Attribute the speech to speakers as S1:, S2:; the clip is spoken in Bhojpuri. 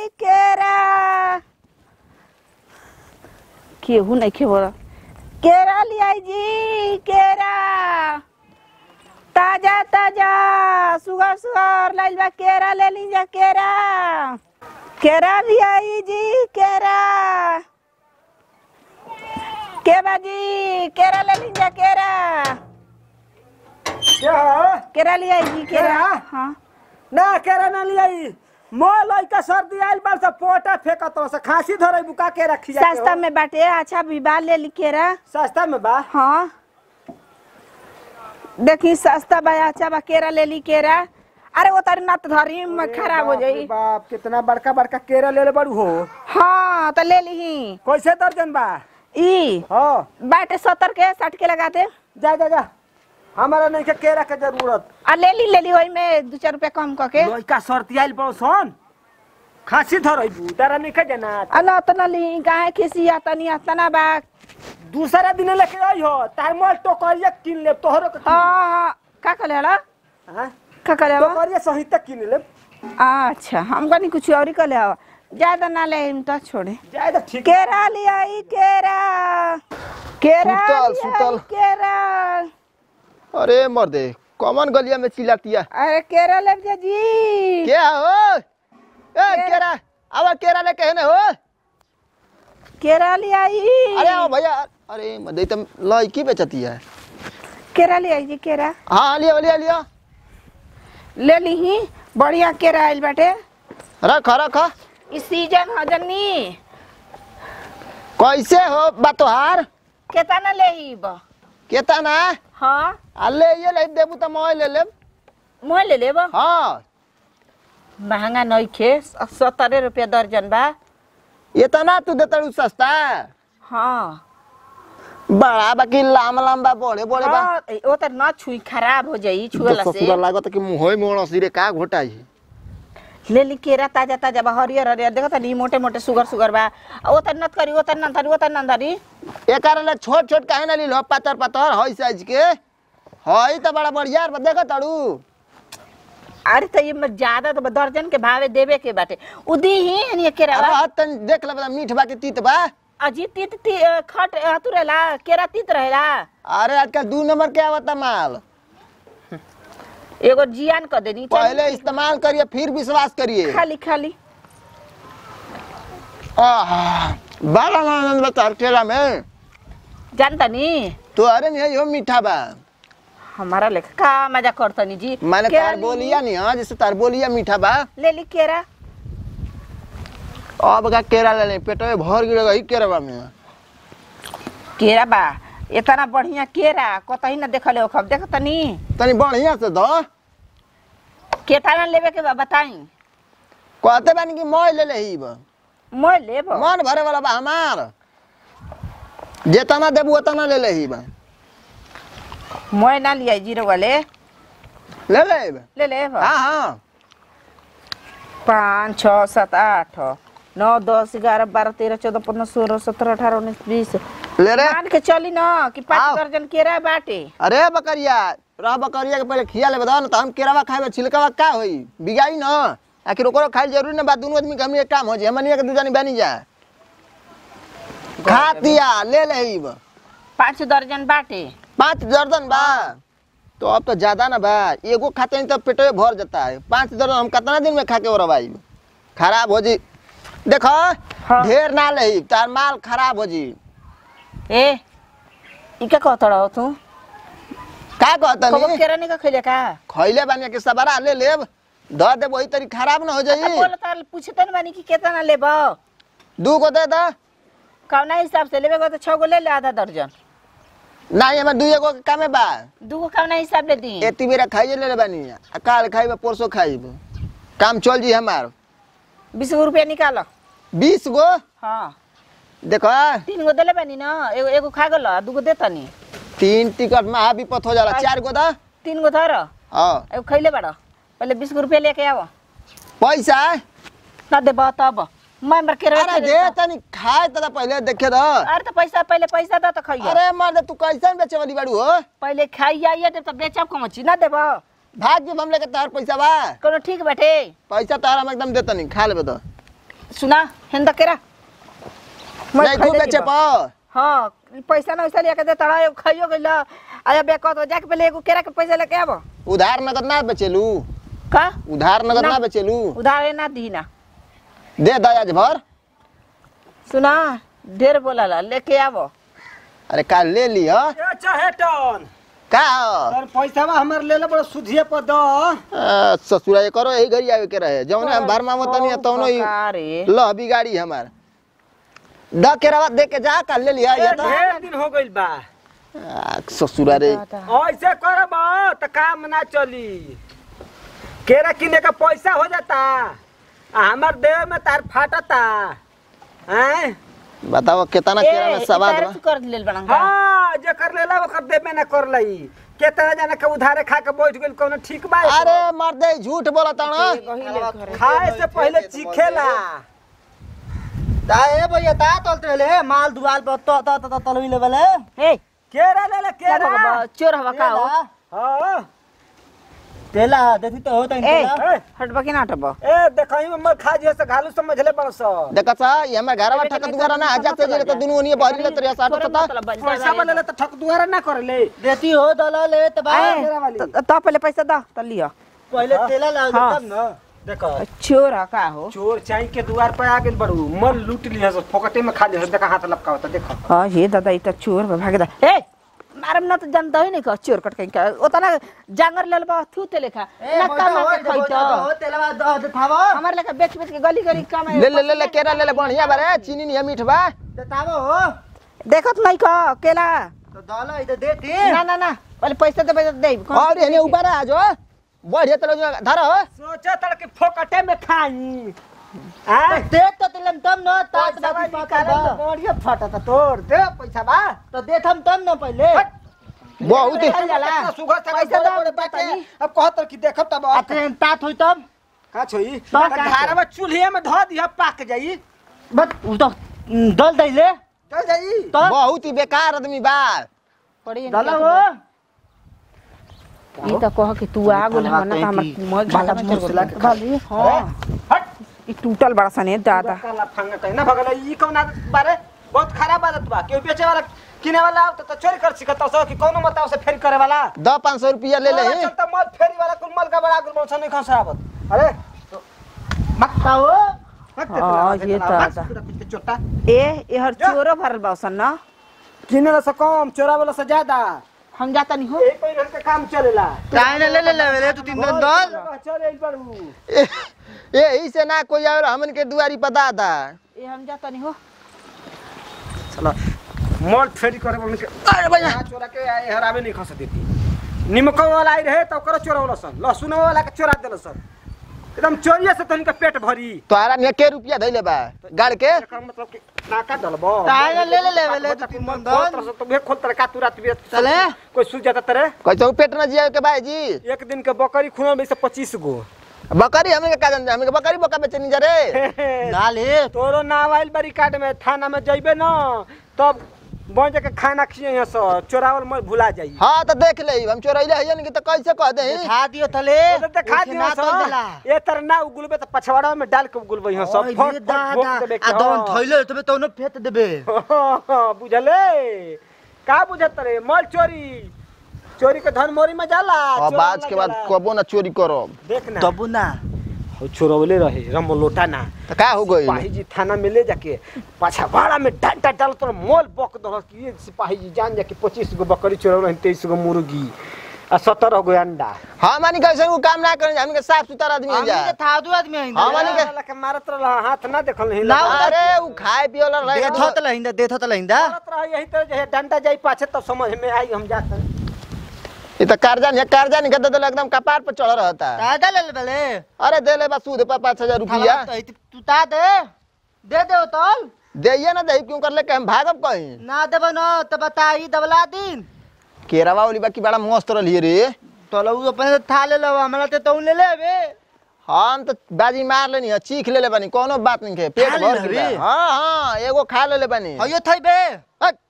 S1: केरा केहू नहीं खे बोला केरा लियाई जी केरा ताजा ताजा सुगर सुगर लाइल बा केरा ले लीजा केरा केरा लियाई जी केरा के बाजी केरा ले लीजा केरा
S2: क्या हो?
S1: केरा लियाई जी केरा
S2: केरा?
S1: हाँ
S2: ना केरा ना लियाई मो लइका सर्दी आइल बार से पोटा फेकत रह से खांसी धरे बुका के रखी जाके
S1: सस्ता
S2: हो।
S1: में बाटे अच्छा विवाह ले ली केरा
S2: सस्ता में बा
S1: हाँ देखी सस्ता बा अच्छा बा केरा ले ली केरा अरे वो तारी नत धरी में
S2: अरे
S1: खराब हो
S2: बाप रे
S1: जाई
S2: बाप कितना बड़का बड़का केरा ले ले बड़ू हो
S1: हाँ तो ले ली
S2: कैसे दर्जन बा
S1: ई
S2: हाँ
S1: बाटे सत्तर के साठ के लगा दे
S2: जा जा जा हमारा नहीं के केरा के जरूरत
S1: आ ले ली ले ली वही में दो चार रुपया कम करके
S2: लइका सर्दी आइल बड़ सन खांसी धरे बू तारा नहीं के जना
S1: आ न तो न ली काहे खिसिया तनी तना बा
S2: दूसरा दिन लेके आई हो तार मोल टोकरिया किन ले तोहरो के किन
S1: हाँ हाँ का करे हला
S2: ले। हाँ?
S1: का करे हवा?
S2: टोकरिया सहित किन ले
S1: अच्छा हम कनी कुछ और ही कर ले हवा ज्यादा ना ले तो छोड़े
S2: जाए तो ठीक
S1: केरा लियाई केरा केरा
S3: सुतल,
S1: लियाई
S3: सुतल।
S1: केरा
S3: अरे मर्दे कॉमन गलिया में चिल्लातिया
S1: अरे केरा ले जा जी
S3: क्या हो ए केरा अब केरा लेके है ना हो
S1: केरा लियाई
S3: अरे आओ भैया अरे मर्दे तुम लड़की बेचती है
S1: केरा लियाई जी केरा
S3: हाँ लियो लियो लियो
S1: ले ली ही बढ़िया केरा आइल बाटे
S3: रख रख
S1: इस सीजन ह जन्नी
S3: कैसे हो बातोहार
S1: केतना ले ही ब
S3: केतना
S1: हाँ
S3: आ ले ये ले देबू तो मैं ले लेब
S1: मोह ले लेब
S3: हाँ
S1: महंगा नहीं खे सत्तरे रुपया दर्जन बा
S3: इतना तू देता रू सस्ता
S1: हाँ
S3: बड़ा बाकी लाम लंबा बड़े बड़े बा
S1: हाँ, वो तो न छुई खराब हो जाई छुएला
S3: तो
S1: से
S3: ससुरा लागत कि मुंह मोड़ सिरे का घोटाई
S1: ले ली केरा ताजा ताजा बा हरियर हरियर देखो तनी मोटे मोटे सुगर सुगर बा आ वो तनी नत करी वो तनी नत धरी वो तनी नत धरी
S3: एक ले छोट छोट काहे ना लीलो पातर पातर हई साइज के हई तो बड़ा बढ़िया बा देखो ताड़ू
S1: अरे तो ये में ज्यादा तो दर्जन के भावे देवे के बाटे उदी ही ये केरा
S3: अरे हत तन देख ले बता मीठ बा के तीत बा
S1: अजी तीत ती अ, खट हतु रहेला केरा तीत रहेला
S3: अरे आजकल दू नंबर के आवता माल
S1: एगो जियान कर देनी चल,
S3: पहले इस्तेमाल करिए फिर विश्वास करिए
S1: खाली खाली
S3: आहा, बड़ा आनंद बा तार केला में
S1: जानता नी
S3: तो अरे नहीं यो मीठा बा
S1: हमारा लेखा का मजा करतनी जी
S3: मैंने
S1: केरा
S3: तार
S1: ली-
S3: बोलिया नहीं हाँ जैसे तार बोलिया मीठा बा
S1: ले ली केरा
S3: अब का केरा ले ले पेट में भर गिरेगा ही केरवा में
S1: केरा बा इतना बढ़िया केरा कतही ना देखले हो खब देखतनी
S3: तनी बढ़िया से दो
S1: केतना लेवे के बा बताई
S3: कहते बानी कि मैं ले ले ही बा
S1: मैं लेब
S3: मन भरे वाला बा हमार जेतना देबू उतना ले ले ही बा
S1: मैं ना लिया जीरो वाले
S3: ले ले बा।
S1: ले लेब
S3: हाँ हाँ
S1: पाँच छः सात आठ नौ दस ग्यारह बारह तेरह चौदह पंद्रह सोलह सत्रह अठारह उन्नीस बीस
S3: ले रे
S1: मान के चली ना कि पाँच
S3: आओ।
S1: दर्जन केरा बाटे
S3: अरे बकरिया रह बकरिया के पहले खिया ले बताओ ना तो हम केरावा खाए में छिलकावा का होई बिगाई ना आखिर ओकरो खाए जरूरी ना बा दोनों आदमी के हमनी के काम हो जाए हमनी के दू जानी बनी जाए खा दिया ले ले ही बा।
S1: पाँच दर्जन बाटे
S3: पाँच दर्जन बा तो अब तो ज्यादा ना बा एगो खाते नहीं तो पेटवे भर जाता है पाँच दर्जन हम कितना दिन में खा के ओरवाई खराब हो जी देखो
S1: हाँ।
S3: ढेर ना ले तार माल खराब हो जी
S1: ए इका कहत रहो तू
S3: का कहता
S1: कबो
S3: नहीं
S1: केरा नहीं का खैले का
S3: खैले बानी के सबरा ले लेब ध दे वही तरी खराब ना हो
S1: अच्छा
S3: जाई
S1: बोल तार पूछते न बानी कि केतना लेब
S3: दू को दे दा
S1: कौना हिसाब से लेबे को तो छह गो ले ले आधा दर्जन
S3: नहीं हमें दुई एगो के कामे बा
S1: दू गो कौना हिसाब ले दी
S3: एती बेरा खाइए ले ले बानी आ काल खाइब परसों खाइब काम चल जी हमार
S1: बीस गो रुपया निकाल
S3: बीस गो
S1: हाँ
S3: देखो
S1: तीन गो देले बानी ना एगो एगो खा गल दू गो देतनी
S3: तीन टिकट में आ विपत हो जाला चार गो दा
S1: तीन गो धर
S3: हाँ
S1: एगो खैले बाड़ पहले बीस गो रुपया लेके आव
S3: पैसा
S1: ना देब तब मैं मर के
S3: अरे दे तनी खाए तदा पहले देखे दा
S1: अरे तो पैसा पहले पैसा दो तो खाइए
S3: अरे मर्द तू कैसे बेचे वाली बाड़ू हो
S1: पहले खाइए आइए तो बेचब कम छी ना देब
S3: भाग जब हम लेके तार पैसा बा
S1: कोनो ठीक बाटे
S3: पैसा तार हम एकदम देता नहीं खा लेबे तो
S1: सुना हेंदा केरा मैं
S3: नहीं खूब
S1: खरीदे
S3: बेचे
S1: के बा।
S3: प
S1: हाँ पैसा ना वैसा लेके दे तड़ा एगो खाइयो गइल अरे बेको तो जाके पहले एगो केरा के पैसा लेके आबो
S3: उधार नगद ना बेचेलू
S1: का
S3: उधार नगद
S1: ना।
S3: ना बेचेलू
S1: उधार ना दी ना
S3: दे दयाज भर
S1: सुना ढेर बोला लेके आबो
S3: अरे काल ले लिह
S2: ए चहेटन
S3: का
S2: तोर पैसावा हमर लेले बड़ा सुधिए पर द
S3: आ, ससुरा ये करो यही घरी आवे के रहे जौने हम भरमा में तनी तौनो ही
S1: रे
S3: लह बिगाड़ी हमार द के रवा दे के जा काल ले लिया
S2: ए
S3: ये तो
S2: ढेर दिन हो गइल बा
S3: आ, ससुरा रे
S2: ऐसे करब त काम ना चली केरा किने का पैसा हो जाता आ हमर देह में तार फाटता हैं
S3: बताओ कितना केरा में सवाद बा
S1: कर लेल बना
S2: हाँ जे कर लेला ओकर देबे ना कर लई केतना जाने के उधारे खा के बैठ गेल कोनो ठीक बा
S3: अरे मर्दे झूठ बोलता ना
S2: खाए से पहले चीखेला
S4: ए भैया ता तलते ले माल दुआल पर तो तो तो तलवी लेवल है
S1: हे
S2: केरा ले ले
S1: क्या
S2: केरा
S1: भगवा चोर हवा का हो
S2: हाँ
S4: तेला देखी तो होता
S1: ए
S4: है
S2: ए,
S1: हटबा कि ना हटबा
S2: ए देखई में मर खा जे से घालू समझ ले बड़ सो
S3: देखा सा ये हमार घरवा ठक दुआरा ना आजा से जे तो दुनु ओनिए बहरी ले तरिया साठ तता
S2: पैसा बनेला त ठक दुआरा ना कर ले
S4: देती हो दलाल ले त बा
S2: केरा वाली
S1: तो पहले पैसा दा तो लियो
S4: पहले तेला लाग
S1: हाँ।
S4: तब न
S2: देखो
S1: चोर है का हो
S2: चोर चाई के दुआर पे आ गेल बड़ू मल लूट लिया सो फोकटे में खा ले देखा हाथ लपका होता देखो
S1: हाँ ये दादा इतना चोर बा भागे दा ए मारम ना तो जानता ही नहीं का चोर कट कहीं का ओतना जांगर लेल बा थू ते लेखा ना काम के खाई तो
S4: तेला द थावो
S1: हमारे लेखा बेच बेच के गली गली काम
S3: ले ले ले ले केरा ले ले बढ़िया बारे चीनी नहीं मीठ बा
S4: थावो हो
S1: देखत नहीं का केला
S4: तो दला इधर देती
S1: ना ना ना पहले पैसा दे पैसा दे
S3: और एने ऊपर आ जो बढ़िया तरह धर हो
S2: सोचा तड़ के फोकटे में खाई आ
S4: देख तो तिलम तब न तात
S2: पैसा
S4: बाकी
S2: बा
S4: पाता
S2: निकाले
S4: बा
S2: तो बढ़िया फटता तोर दे पैसा बा
S4: तो देखम तब न पहले
S3: बहुत ही
S1: चल जाला
S2: कितना सुघर से
S1: पैसा
S2: बड़े
S1: दो,
S2: बड़े
S1: पता
S2: बाटे
S1: नहीं।
S2: अब कहत कि देखब तब
S4: आ ट्रेन तात होई तब
S2: का छोई
S4: तो का
S2: घरवा चूल्हे में धो दिया पाक जाई
S4: बस उ तो दल दैले
S2: चल जाई
S4: तब
S3: बहुत ही बेकार आदमी बा
S1: पड़ी
S4: दला हो
S1: ई त कह कि तू आ गेल हम ना त हमर मोय घाटा में चल
S2: मुसला के
S1: गेल बाली हां
S2: हट
S1: ई टूटल बड़ा सने दादा
S2: काला फंगा कहीं ना भगल ई कौन आदत बारे बहुत खराब आदत बा केहू बेचे वाला किने वाला आवत त चोरी कर सिखत सो कि कोनो मत से फेरी करे वाला
S3: दो पाँच सौ रुपया ले ले
S2: तोरा चलता मत फेरी वाला कुल मल का बड़ा गुल मौसा नहीं खसरावत अरे
S4: मक्का हो
S2: हट
S1: हाँ, ये तो आता।
S2: चोटा
S1: ए एहर चोरो भरल बा सन ना
S2: किने से कम चोरा वाला से ज्यादा
S1: हम जाता नहीं हो
S2: एक पहिरन के काम चलेला
S4: काहे ले ले ले ले तू तीन दिन दल
S2: चले बारू
S3: यही से ना कोई आवे हमन के दुआरी पर दादा
S1: ए हम जाता नहीं हो
S2: चलो मल फेरी करे बोल के अरे भैया चोरा के आए हरावे नहीं खस देती निमक वाला आई रहे तो करो चोरा वाला सन लहसुन वाला के चोरा देल सन एकदम चोरिया से तनिक पेट भरी
S3: तोहरा ने के रुपया धैले बा गाड़ के
S2: एकर मतलब कि नाका डलबो
S4: काहे ले ले ले ले ले तू तीन दिन दल
S2: तो बे खोल तर का तू रात बेच
S4: चले
S2: कोई सूझ जाता तेरे
S3: कैसे पेट न जिया के भाई जी
S2: एक दिन के बकरी खुना में से 25 गो
S3: बकरी हमन के का जान हमन के बकरी बका बेचे नहीं जा रे
S4: ना ले
S2: तोरो नाम आइल बड़ी काट में थाना में जइबे न तब बन के खाना खिए यहाँ से चोरावल मैं भुला जाई
S3: हाँ तो देख ले हम चोरैले हयन के तो कैसे कह दे
S4: खा दियो तले
S2: तो देखा
S4: ओके
S2: दियो
S4: ना तल देला
S2: सो ये तर ना उगुलबे तो पछवाड़ा में डाल के उगुलबे यहाँ सब
S4: ओए
S2: फट
S4: रे
S2: फट
S4: दादा
S2: भोग देबे
S4: आ दवन थैले तबे तौनो फेत देबे
S2: बुझले का बुझत रे मल चोरी चोरी के धन मोरी में जाला
S3: अब
S2: चोरा
S3: आज के बाद
S2: जाला।
S3: कबो ना चोरी करो
S2: देख ना
S4: तबु ना
S2: हो चोरवले रहे रम लोटा ना
S3: तो का हो गई
S2: सिपाही जी थाना में ले जाके पाछा भाड़ा में डांटा डाल तो मोल बक दल कि ये सिपाही जी जान जा कि पच्चीस गो बकरी चोरल तेईस गो मुर्गी आ सत्रह गो अंडा
S3: हाँ मानी कैसे वो काम ना करें हमन के साफ सुथरा आदमी
S4: हमनी
S3: जा
S4: के था दू आदमी हइंदा
S3: हाँ, मानी के-
S2: वाला के मारत रहल हाथ ना देखल नहीं
S4: ना,
S3: अरे वो खाए पिए वाला रहे
S4: देखो त लहिंदा देखो त लहिंदा
S2: मारत रह यही तरह जे डंडा जाई पाछे तब समझ में आई हम जाते
S3: ये तो कर्जा नहीं कर्जा नहीं गद्दा एकदम कपार पर चढ़ रहता
S4: दादा ले ले बले
S3: अरे दे ले बस सूद पर पाँच हजार रुपया
S4: तू ता दे दे दे तल
S3: देइए ना दे क्यों कर ले के हम भागब कहीं
S4: ना देबो न त बताई दबला दिन
S3: केरावा वाली बाकी बड़ा मस्त रही रे
S4: तलौ अपने से था ले लो हमरा ते तौ ले लेबे
S3: हम तो बाजी मार लेनी है चीख ले ले बनी कोनो बात नहीं है पेट
S4: खा
S3: भर
S4: लेले
S3: के बा।
S4: रे।
S3: हाँ हाँ एगो खा ले ले बनी
S4: हयो थैबे
S3: हट,